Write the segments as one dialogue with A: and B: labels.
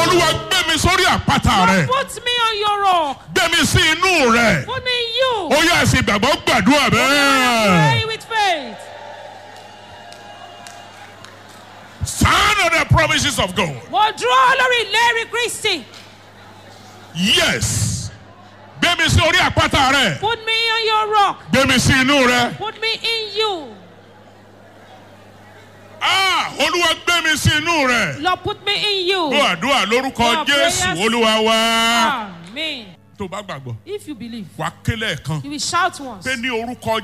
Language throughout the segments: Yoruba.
A: olúwa gbé mi sórí àpáta rẹ
B: Put me on your rock.
A: gbé mi sí inú rẹ
B: Put me in you.
A: ó yá ẹsìn ìgbàgbọ́ gbàdúrà bẹ́ẹ̀.
B: Pray with faith.
A: Stand on the promises of God.
B: Mo dúró lórí ìlérí Kristi.
A: Yes. Gbé mi sí orí àpáta rẹ.
B: Put me on your rock.
A: Gbé mi sí inú rẹ.
B: Put me in you.
A: Ah! Olúwa gbé mi sí inú rẹ.
B: Lord, put me in you.
A: Gbọ́ àdúrà lórúkọ
B: Your
A: Jésù
B: prayers-
A: Olúwa wa.
B: Amen.
A: Tó o bá gbàgbọ́,
B: If you believe,
A: wà á kélé ẹ̀kan.
B: you will shout once.
A: Pé ní orúkọ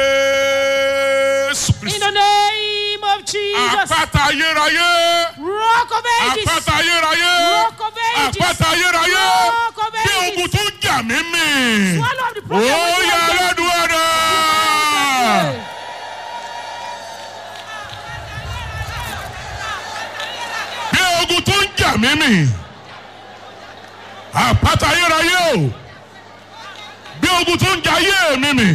A: Jésù
B: In
A: Kristi.
B: the name of Jesus.
A: Àpáta ayérayé.
B: Rock of ages.
A: Àpáta ayérayé.
B: Rock of ages.
A: Àpáta ayérayé.
B: Rock of
A: Bí
B: ages.
A: ogun tó ń jà mí mì.
B: Swallow up the
A: Ó
B: problem.
A: yá aládùúgbò náà. bí ogun tó ń jà mí mì àpáta ayérayé o bí ogun tó ń jà ayé mi mì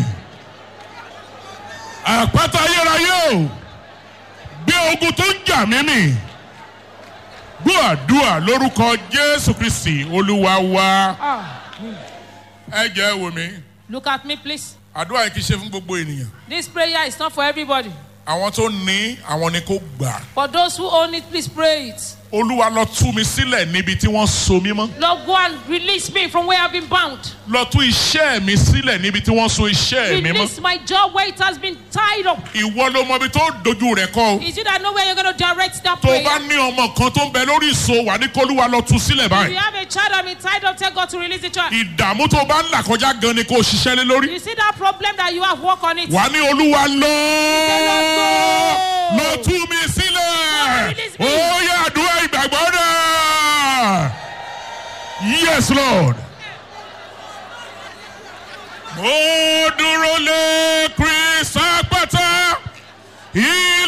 A: àpáta ayérayé o bí ogun tó ń jà mí mì gbọ́ àdúrà lórúkọ jésù kristi olúwa wa
B: Amen.
A: ẹ jẹ́ wò mí
B: Look at me, please.
A: àdúrà yìí kì í ṣe fún gbogbo ènìyàn
B: This prayer is not for everybody.
A: àwọn tó ní àwọn ni kò gbà
B: For those who own it, please pray it.
A: olúwa lọ tú mi sílẹ̀ níbi tí wọ́n so mí mọ́.
B: Lord, go and release me from where I've been bound.
A: lọ tú iṣẹ́ mi sílẹ̀ níbi tí wọ́n so iṣẹ́ mi mọ́.
B: Release my job where it has been tied up.
A: ìwọ ló mọ ibi tó dojú rẹ̀ kọ́ o.
B: Is it that know where you're going to direct that
A: tó o
B: prayer?
A: bá ní ọmọ kan tó ń bẹ lórí ìso wà ní kólúwa lọ tú sílẹ̀
B: If
A: báyìí.
B: you have a child and been tied up, tell God to release the child.
A: ìdààmú tó o bá ń là kọjá gan ni kò ṣiṣẹ́ lé lórí.
B: You see that problem that you have, work on it.
A: wà ní olúwa lọ
B: Lord,
A: lọ tú mi sílẹ̀.
B: Release me.
A: ó yẹ àdúrà ìgbàgbọ́ náà. yes lord. mo dúró lé